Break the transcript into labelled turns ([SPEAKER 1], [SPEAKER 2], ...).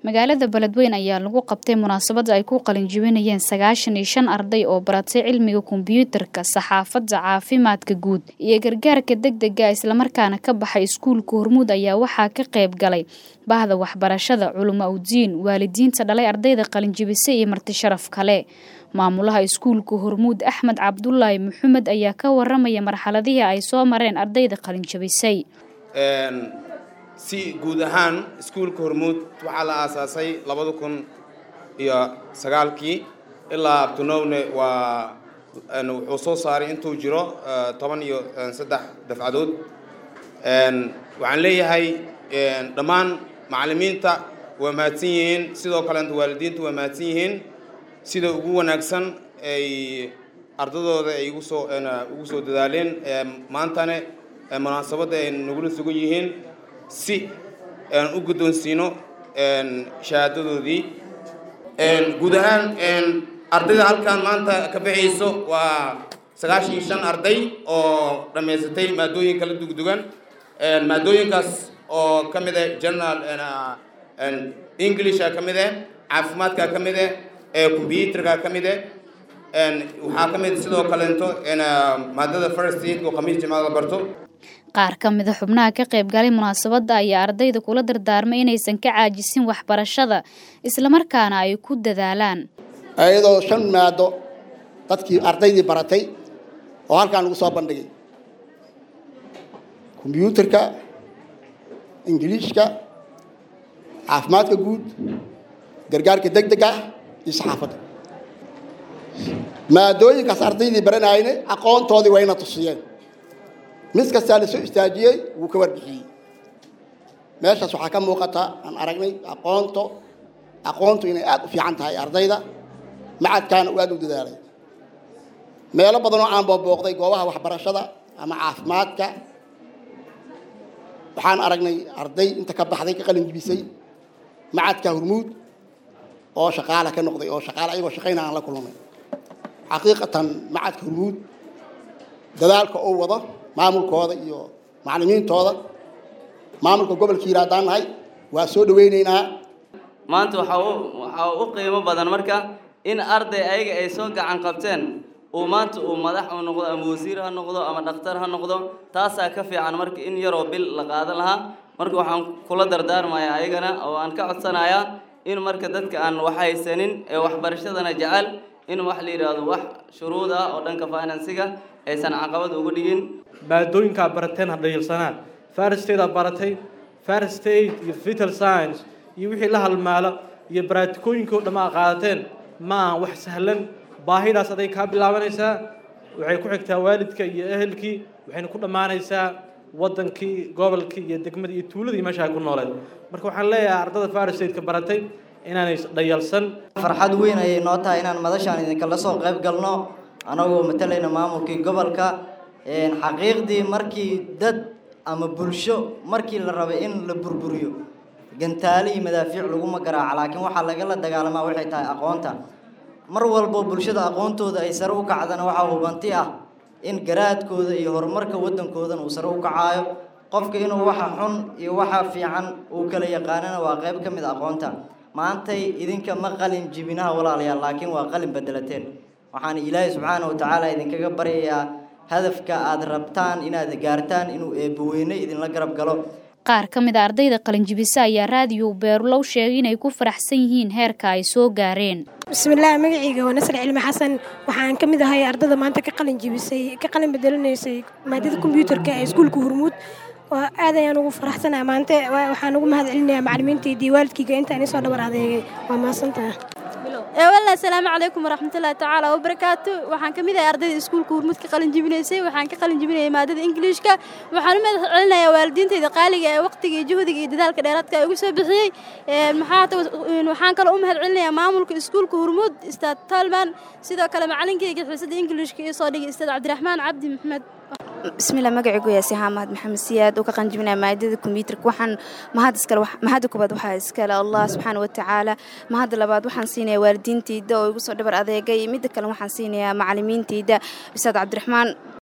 [SPEAKER 1] magaalada beledweyn ayaa lagu qabtay munaasabad ay ku qalinjibinayeen sagaashan iyo shan arday oo baratay cilmiga kombiyuutarka saxaafadda caafimaadka guud iyo gargaarka degdega islamarkaana ka baxay iskuulka hormuud ayaa waxaa ka qayb galay bahda waxbarashada culimo awdiin waalidiinta dhalay ardayda qalinjibisay iyo marti sharaf kale maamulaha iskuulka hormuud axmed cabdulaahi maxamed ayaa ka waramaya marxaladihii ay soo mareen ardayda qalinjibisay
[SPEAKER 2] si guud ahaan iskuulka hormuud waxaa la aasaasay labada kun iyo sagaalkii ilaa abtunowne waa wuxuu soo saaray intuu jiro toban iyo saddex dafcadood waxaan leeyahay dhammaan macallimiinta waa mahadsan yihiin sidoo kaleeta waalidiinta waa mahadsan yihiin sida ugu wanaagsan ay ardadooda ay ugu soo ugu soo dadaaleen maantane munaasabadda ay nagula sugan yihiin si aan u guddoonsiino shahaadadoodii guud ahaan ardayda halkan maanta ka baxayso waa sagaashan iyo shan arday oo dhammaysatay maadooyin kala dugdugan maadooyinkaas oo ka mid ah general englisha ka mid ah caafimaadka ka mid ah combyuutarka ka mid ah waxaa ka mid sidoo kaleeto maadada first aid oo khamiis jimcada la barto
[SPEAKER 1] qaar ka mida xubnaha ka qayb galay munaasabadda ayaa ardayda kula dardaarmay inaysan ka caajisin waxbarashada islamarkaana ay ku dadaalaan
[SPEAKER 3] iyadoo shan maado dadkii ardaydii baratay oo halkaan lagu soo bandhigay kombyuutarka ingiliishka caafimaadka guud gargaarka deg deg ah iyo saxaafadda maadooyinkaas ardaydii baranayne aqoontoodii wayna tusiyeen mid kastaa la soo istaajiyey wuu ka warbixiyey meeshaas waxaa ka muuqata aan aragnay aqoonto aqoontu inay aada u fiican tahay ardayda macadkaana uu aada u dadaalay meelo badanoo aan boobbooqday goobaha waxbarashada ama caafimaadka waxaan aragnay arday inta ka baxday ka qalin jibisay macadka hormuud oo shaqaala ka noqday oo shaqaale ayagoo shaqayna aan la kulmay xaqiiqatan macadka hormuud dadaalka uu wado maamulkooda iyo macallimiintooda maamulka gobolka hiira haddaan nahay waa soo dhawaynaynaa
[SPEAKER 4] maanta waxaa u waxaa u qiimo badan marka in arday ayaga ay soo gacan qabteen uu maanta uu madax u noqdo ama wasiir ha noqdo ama dhakhtar ha noqdo taasaa ka fiican marka in yaroo bil la qaadan lahaa marka waxaan kula dardaarmayaa ayagana oo aan ka codsanayaa in marka dadka aan wax haysanin ee waxbarashadana jecel in wax la yidhaahdo wax shuruud ah oo dhanka finansiga aysan caqabad uga dhigin
[SPEAKER 5] maadooyinkaa barateen ha dhayilsanaan farstaydaa baratay farstate iyo vital science iyo wixii la halmaalo iyo baraatikooyinkii o dhammaa qaadateen ma aha wax sahlan baahidaas aday kaa bilaabanaysaa waxay ku xigtaa waalidka iyo ehelkii waxayna ku dhammaanaysaa waddankii gobolkii iyo degmadii iyo tuuladii meesha ay ku nooleed marka waxaan leeyahay ardada farstateka baratay inaanay dhayalsan
[SPEAKER 6] farxad weyn ayay noo tahay inaan madashaan idinkala soo qayb galno anagoo matalayna maamulkii gobolka xaqiiqdii markii dad ama bulsho markii la rabay in la burburiyo gantaale iyo madaafiic laguma garaaca laakiin waxaa lagala dagaalamaa waxay tahay aqoonta mar walbo bulshada aqoontooda ay sare u kacdana waxaa hubanti ah in garaadkooda iyo horumarka waddankoodana uu sare u kacaayo qofka inuu waxa xun iyo waxa fiican uu kala yaqaanana waa qayb ka mid aqoonta maantay idinka ma qalin jibinaha walaalayaal laakiin waa qalin bedelateen waxaan ilaahay subxaana wa tacaala idinkaga baryayaa hadafka aad rabtaan inaad gaartaan inuu eebbaweyne idinla garab galo
[SPEAKER 1] qaar ka mid a ardayda qalinjibise ayaa raadiyo beerulow sheegay inay ku faraxsan yihiin heerka ay soo gaareen
[SPEAKER 7] bismillaah magacayga waa nasr cilmi xasan waxaan ka mid ahay ardada maanta ka qalin jibisay ka qalin bedelanaysay maadada kombyuutarka ee iskuulka hormuud waa aad ayaan ugu faraxsanaa maanta waxaan ugu mahad celinayaa macallimiintaydii waalidkayga intaan isoo dhabar adeegay waa mahadsantaha
[SPEAKER 8] walla asalaamu calaykum waraxmatullaahi tacaala wabarakaatu waxaan ka mid ahay ardayda iskuulka hormuud ka qalin jibinaysay waxaan ka qalin jibinayay maadada ingiliishka waxaan u mahad celinayaa waalidiintayda qaaliga ee waqtiga iyo juhdiga iyo dadaalka dheeraadka ay ugu soo bixiyey maxaa waxaan kaloo u mahad celinayaa maamulka iskuulka hormuud istaad talman sidoo kale macalinkayga xiisadda ingiliishka iyo soo dhigay istaad cabdiraxmaan cabdi maxmed
[SPEAKER 9] bismillah magacaygu yaasi xaamad maxamed siyaad oo ka qanjibinaya maadada kombiyuutarka waxaan mahad iskale mahadda koobaad waxaa iskale allah subxaana wa tacaala mahadda labaad waxaan siinayaa waalidiintayda oo igu soo dhabar adeegay midda kale waxaan siinayaa macallimiintayda ustaad cabdiraxmaan